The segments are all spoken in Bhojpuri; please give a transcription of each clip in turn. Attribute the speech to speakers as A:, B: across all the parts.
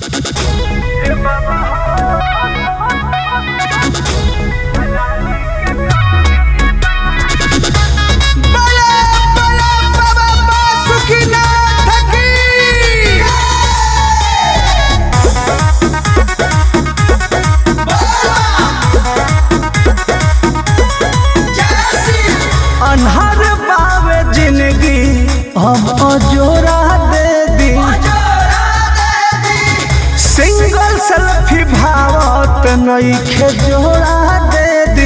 A: बले बले बाबा बासुकीनाथ की अन्हर बावे जिंदगी हम जोरा दे दी सिंगल सेल्फी भावत नईखे जोड़ा दे दी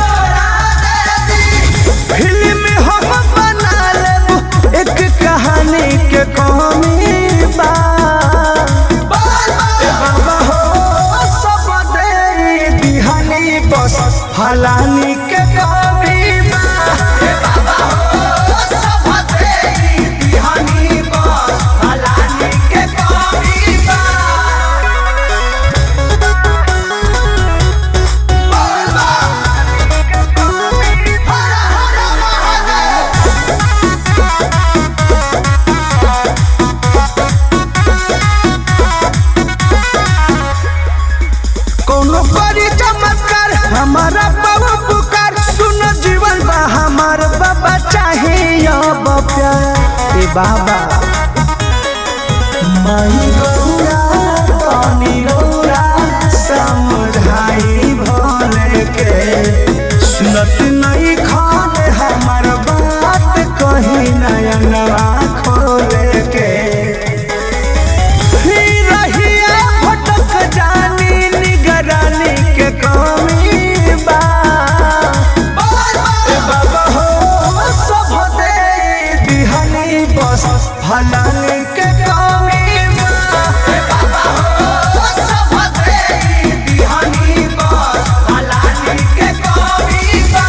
A: फिल्म हम बना लेब एक कहानी के कहानी बा ए बाबा हो सब दे दिहानी बस फलानी के कमी बा ए बाबा हो सब दे दिहानी बस फलानी के कमी बा कोनो बड़ी चमत्कार हमारा बाबू पुकार सुन जीवन बा हमार बाबा चाहे अब प्यार ए बाबा माई गौरा तनी गौरा समझाई भले के सुनत नहीं खाने हमार बात कहीं नयनवा खोले के ही रहिया भटक जानी निगरानी के कमी बा ए बाबा हो सब दे दिहनी बस फलानी के कमी बा ए बाबा हो सब दे दिहनी बस फलानी के कमी बा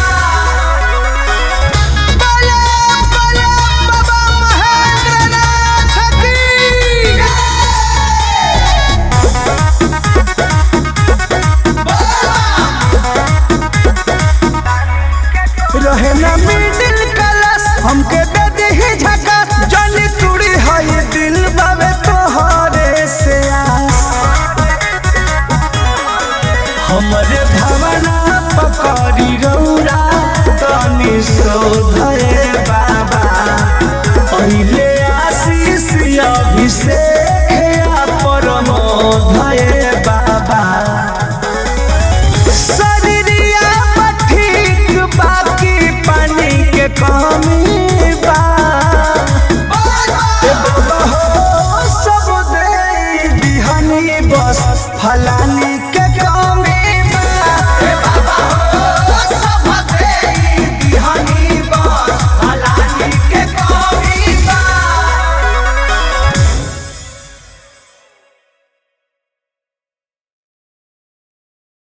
A: बले बले बाबा महेंद्रनाथ की रहे ना मिडिल क्लास हमके दे दी झकास जनी तुड़ी है दिल बाबे तोहरे से आस हमरे भावना पकड़ी रौरा तनी शोधे बाबा पहिले आशीष अभिषेक या परमोधये बाबा शरीरिया में ठीक बाकी पानी के कमी बा ए बाबा हो सब दे दिहनी बस फलानी